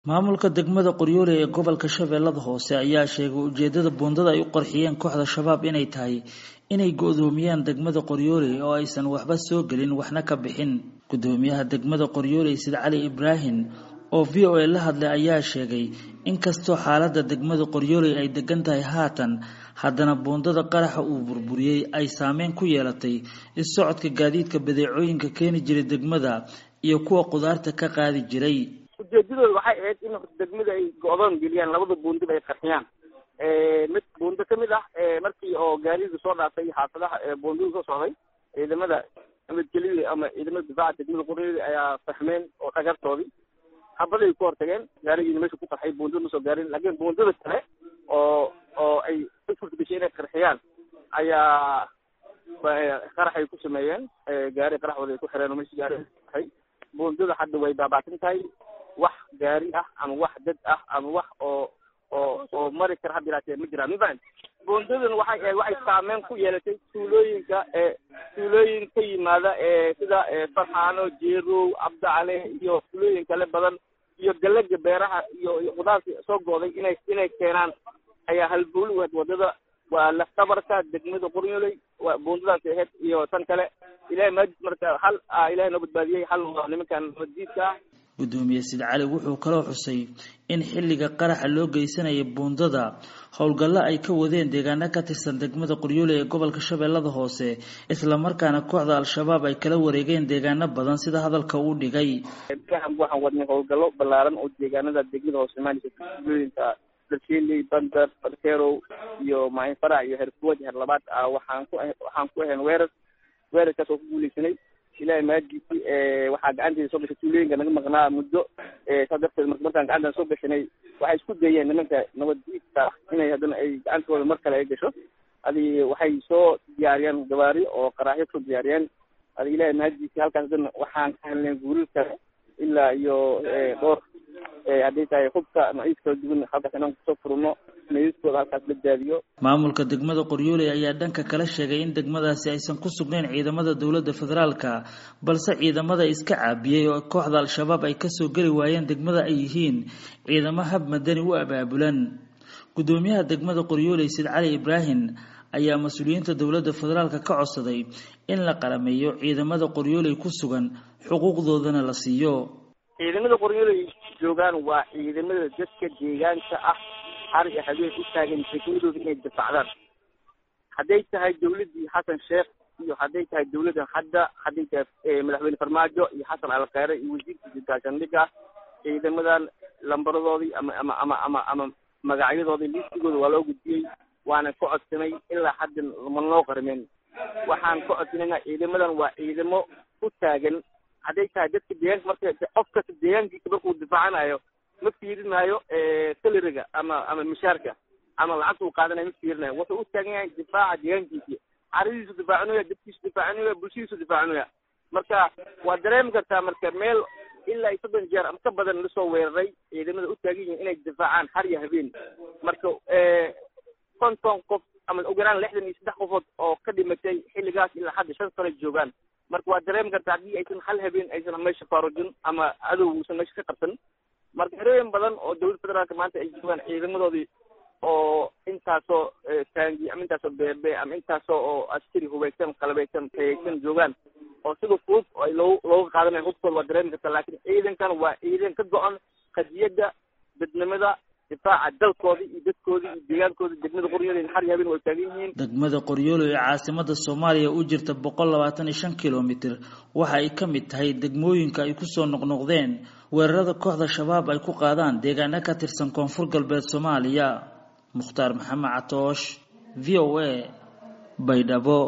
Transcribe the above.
maamulka degmada qoryoole ee gobolka shabeellada hoose ayaa sheegay ujeedada buundada ay u qarxiyeen kooxda shabaab inay tahay inay go-doomiyaan degmada qoryoole oo aysan waxba soo gelin waxna ka bixin gudoomiyaha degmada qoryoole sid cali ibraahim oo v o a la hadlay ayaa sheegay inkastoo xaalada degmada qoryoole ay degan tahay haatan haddana buundada qaraxa uu burburiyey ay saameyn ku yeelatay is-socodka gaadiidka badeecooyinka keeni jiray degmada iyo kuwa qudaarta ka qaadi jiray ujeedadooda waxay ahayd in degmada ay go-doon geliyaan labada buundiba ay qarxiyaan mid buundo kamid ah markii oo gaariga soo dhaafay xaafadaha buundada soo socday ciidamada nabadgelyada ama ciidamada difaaca degmada qoryoole ayaa fahmeen oo dhagartoodii habaday ku hortageen gaarigiina meesha ku qarxay buundada ma soo gaarin laakiin buundada kale oo oo ay u suurtagashay inay qarxiyaan ayaa qaraxay ku sameeyeen gaari qaraxooda ay ku xireen oo meesha gaari qarxay buundada hadda way baabaatin tahay wax gaari ah ama wax dad ah ama wax oo oo oo mari kara hadda ilaatee ma jiraan mafahant buundadan waxay waxay saameyn ku yeelatay tuulooyinka ee tuulooyin ka yimaada ee sida farxaano jeerow cabdicale iyo tuulooyin kale badan iyo galaga beeraha iyo iyo qudaarta soo go'day inay inay keenaan ayaa halbuuli waad wadada waa laftabarka degmada qoryooley waa buundadaas ahayd iyo tan kale ilahay maajid marka hal ilahay noo badbaadiyey hal waa nimankan nabaddiidka ah gudoomiye sid cali wuxuu kaloo xusay in xilliga qaraxa loo geysanayay buundada howlgallo ay ka wadeen deegaano ka tirsan degmada qoryoole ee gobolka shabeellada hoose islamarkaana kooxda al-shabaab ay kala wareegeen deegaano badan sida hadalka uu dhigay waxaan wadnay howlgallo ballaaran oo deegaanada degmada hoose maaliska tuulooyinka darshiley bandar barkerow iyo maahin farac iyo herkuwad her labaad ah waxaan ku waxaan ku ahayn weerar weerarkaas oo ku guuleysanay ilahay maadiisi waxaa gacanteeda soo gashay tuulooyinka naga maqnaa muddo saa darteed marka markaan gacantan soo gashanay waxay isku dayeen nimanka nabaddiidka inay haddana ay gacantooda mar kale ay gasho adi waxay soo diyaariyeen gabaari oo qaraaxyo kusoo diyaariyeen adi ilahay maadiisi halkaas haddana waxaan ka helnay guurir kale ilaa iyo dhowr hadday tahay hubka maciis kala duwan halkaas inaan kusoo furno meydadkooda halkaas la daadiyo maamulka degmada qoryoole ayaa dhanka kala sheegay in degmadaasi aysan ku sugnayn ciidamada dowladda federaalka balse ciidamada iska caabiyey oo kooxda al-shabaab ay kasoo geli waayeen degmada ay yihiin ciidamo hab madani u abaabulan gudoomiyaha degmada qoryoole sid cali ibraahim ayaa mas-uuliyiinta dowladda federaalka ka codsaday in la qalameeyo ciidamada qoryooley ku sugan xuquuqdoodana la siiyo ciidamada qoryooley joogaan waa ciidamada dadka deegaanka ah har iyo habeen u taagan degmadooda inay difaacdaan hadday tahay dawladdii xasan sheekh iyo hadday tahay dawladdan hadda hadday tahay madaxweyne farmaajo iyo xasan alkheyre iyo wasiirkiisa gaashaandhigga ciidamadan lambaradoodii ama ama ama ama ama magacyadoodii liistigooda waa loo gudbiyey waana ka codsanay ilaa hadda ma noo qarmeen waxaan ka codsanayna ciidamadan waa ciidamo u taagan hadday tahay dadka deegaanka marka qof kasta deegaankiisa markuu difaacanayo ma fiirinayo salariga ama ama mishaarka ama lacagta uu qaadanayo ma fiirinayo wuxuu u taagan yahay difaaca deegaankiisi caradiisu difaacinaya dadkiisu difaacinaya bulshadiisu difaacinaya marka waa dareemi kartaa marka meel ilaa iyo soddon jeer ama ka badan lasoo weeraray ciidamada u taagan yihiin inay difaacaan har iyo habeen marka konton qof ama ugu yaraan lixdan iyo saddex qofood oo ka dhimatay xilligaas ilaa hadda shan sano joogaan marka waa dareemi kartaa haddii aysan hal habeen aysan meesha faarujin ama cadow uusan meesha ka qabsan marka herooyin badan oo dowladda federaalka maanta ay joogaan ciidamadoodii oo intaasoo taangi ama intaasoo beebe ama intaasoo oo askari hubaysan qalabeysan tayaysan joogaan oo sida fudud ay loo looga qaadanayo hubkooda waa dareemi kartaa laakiin ciidankan waa ciidan ka go-an qadiyadda dadnimada difaaca dalkooda iyo dadkooda iyo deegaankooda degmada qoryoole har iyo habeen way taagan yihiin degmada qoryoole ee caasimada soomaaliya u jirta boqol labaatan iyo shan kilomitr waxa ay ka mid tahay degmooyinka ay kusoo noqnoqdeen weerarada kooxda shabaab ay ku qaadaan deegaano ka tirsan koonfur galbeed soomaaliya mukhtaar maxamed catoosh v o a baydhabo